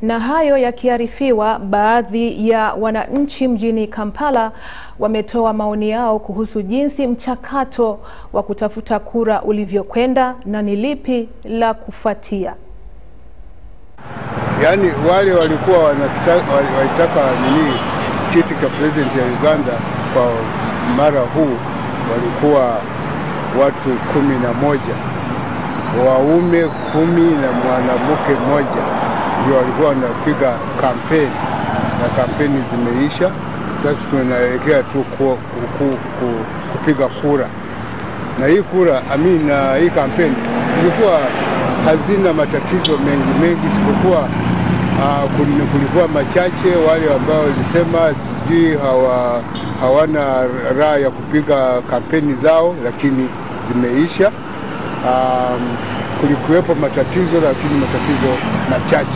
Na hayo yakiarifiwa, baadhi ya wananchi mjini Kampala wametoa maoni yao kuhusu jinsi mchakato wa kutafuta kura ulivyokwenda na ni lipi la kufuatia. Yaani wale walikuwa wanakita- wali- walitaka nini kiti cha president ya Uganda kwa mara huu walikuwa watu kumi na moja waume kumi na mwanamke mmoja ndio walikuwa wanapiga kampeni na kampeni zimeisha. Sasa tunaelekea tu ku, ku, ku, kupiga kura na hii kura ami na hii kampeni zilikuwa hazina matatizo mengi mengi, isipokuwa uh, kulikuwa machache wale ambao walisema sijui hawa, hawana raha ya kupiga kampeni zao, lakini zimeisha. Um, kulikuwepo matatizo lakini matatizo machache,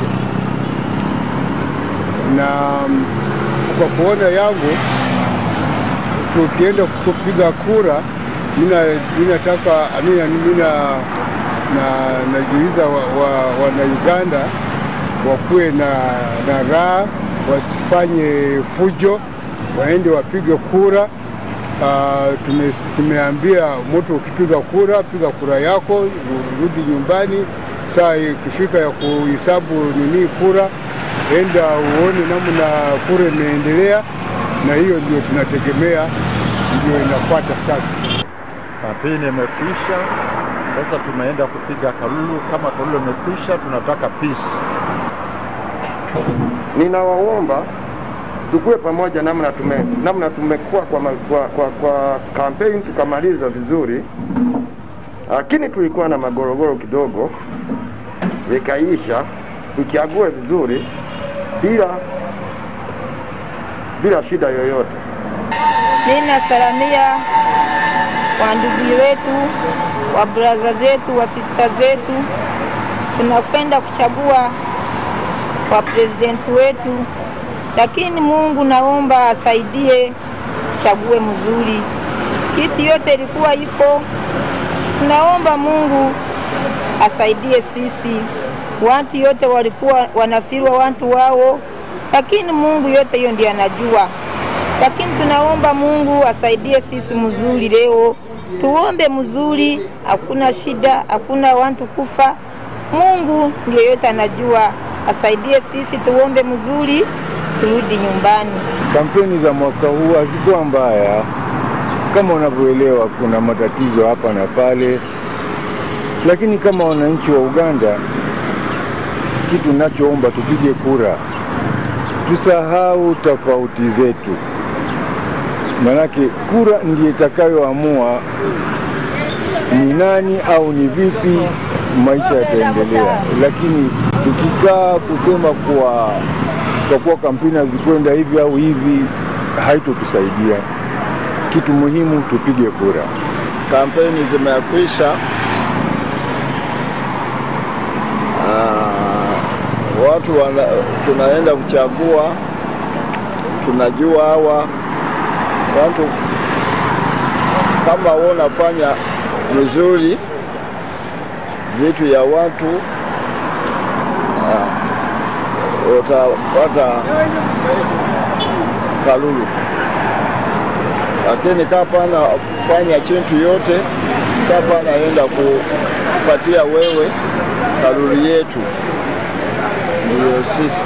na um, kwa kuona yangu tukienda kupiga kura mina, minataka mina, mina na najiuliza wana wa, wana Uganda wakuwe na, na raha, wasifanye fujo, waende wapige kura. Uh, tume, tumeambia mtu ukipiga kura, piga kura yako, urudi nyumbani. Saa ikifika ya kuhesabu nini kura, enda uone namna kura imeendelea, na hiyo ndio tunategemea, ndio inafuata sasa. Kampeni imekwisha, sasa tumeenda kupiga kalulu. Kama kalulu imekwisha, tunataka peace. Ninawaomba tukue pamoja namna tume, namna tumekuwa kwa, ma- kwa, kwa, kwa kampeni tukamaliza vizuri, lakini tulikuwa na magorogoro kidogo, ikaisha. Tuchague vizuri bila bila shida yoyote. Ninasalamia wandugu wetu, wa braza zetu, wa sista zetu, tunakwenda kuchagua kwa presidenti wetu, lakini Mungu naomba asaidie tuchague mzuri. Kiti yote ilikuwa iko, tunaomba Mungu asaidie sisi. Watu yote walikuwa wanafirwa watu wao, lakini Mungu yote hiyo ndiye anajua lakini tunaomba Mungu asaidie sisi mzuri leo, tuombe mzuri, hakuna shida, hakuna watu kufa. Mungu ndio yote anajua, asaidie sisi, tuombe mzuri, turudi nyumbani. Kampeni za mwaka huu hazikuwa mbaya, kama unavyoelewa, kuna matatizo hapa na pale, lakini kama wananchi wa Uganda, kitu ninachoomba tupige kura, tusahau tofauti zetu, manake kura ndiyo itakayoamua ni nani au ni vipi maisha yataendelea. Lakini tukikaa kusema kuwa kwa kuwa kampeni hazikwenda hivi au hivi, haitotusaidia. Kitu muhimu tupige kura. Kampeni zimekwisha. Ah, watu wana, tunaenda kuchagua, tunajua hawa watu kama wanafanya vizuri vitu ya watu ah, utapata kalulu, lakini kapana fanya chintu yote sapa naenda kupatia wewe kalulu yetu, ndiyo sisi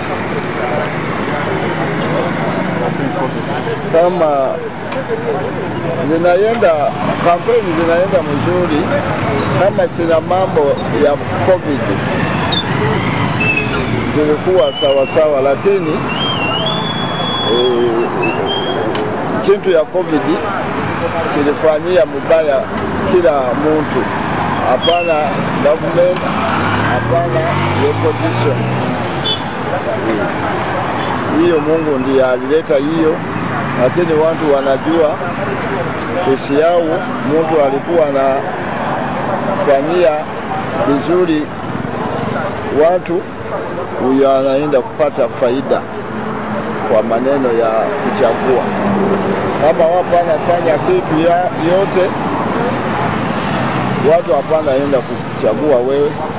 kama zinaenda kampeni zinaenda mzuri, kama sina mambo ya covid zilikuwa sawa sawa, lakini e, chintu ya covid kilifanyia mubaya kila muntu, hapana government, hapana opposition. Hiyo Mungu ndiye alileta hiyo, lakini watu wanajua kesi yao, mtu alikuwa anafanyia vizuri watu, huyo anaenda kupata faida kwa maneno ya kuchagua. Kama wapo anafanya kitu ya yote, watu hapana enda kuchagua wewe,